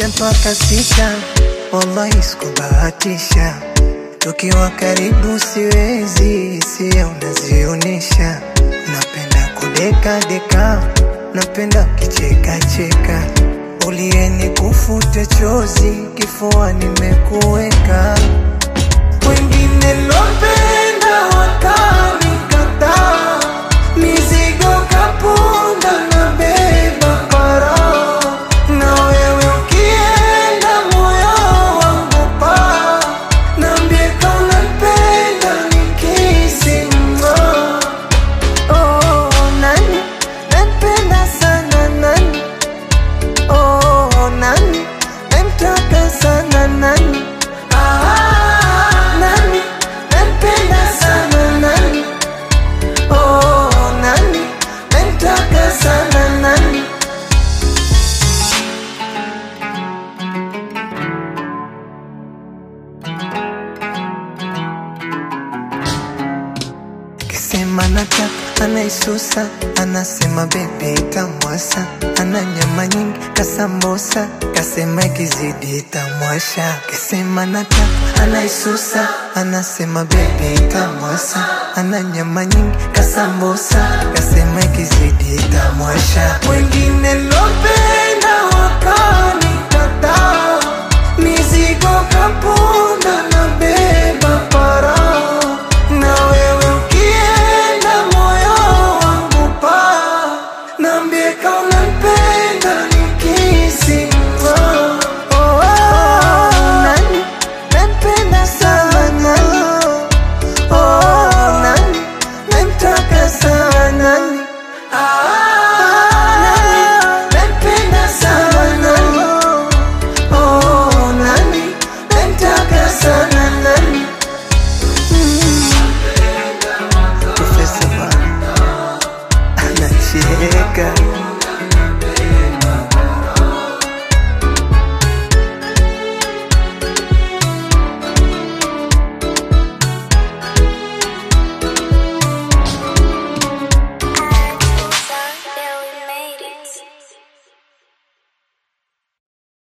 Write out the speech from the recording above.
moja mpaka sita, wallahi sikubahatisha. Tukiwa karibu siwezi, hisia unazionesha. Napenda kudeka deka, napenda ukicheka cheka. Ulieni kufute chozi, kifua nimekuweka. Wengine lopenda wakanikataa, mizigo kapunda na beba para, na wewe ukienda moyo wangu pa, nambie kama unanipenda nikisimama. Oh, nani nampenda sana nani? Oh, nani namtaka sana nani? Ah, nani nampenda sana nani? Oh, nani namtaka sana nani? Kisema nataka anaisusa, anasema bebe itamwasa, ana nyama nyingi kasambosa, kasema ikizidi itamwasha. Kisema nataka anaisusa, anasema bebe itamwasa, ana nyama nyingi kasambosa, kasema ikizidi itamwasha. Wengine lopenda wakanikataa, mizigo kapunda na beba para na wewe ukienda moyo wangu pa Nambie kama unanipenda nikisimama oh, oh, oh, nani nampenda sana nani oh, nani namtaka sana nani ah, nani nampenda sana nani oh, nani namtaka sana nani Profesa Bara anacheka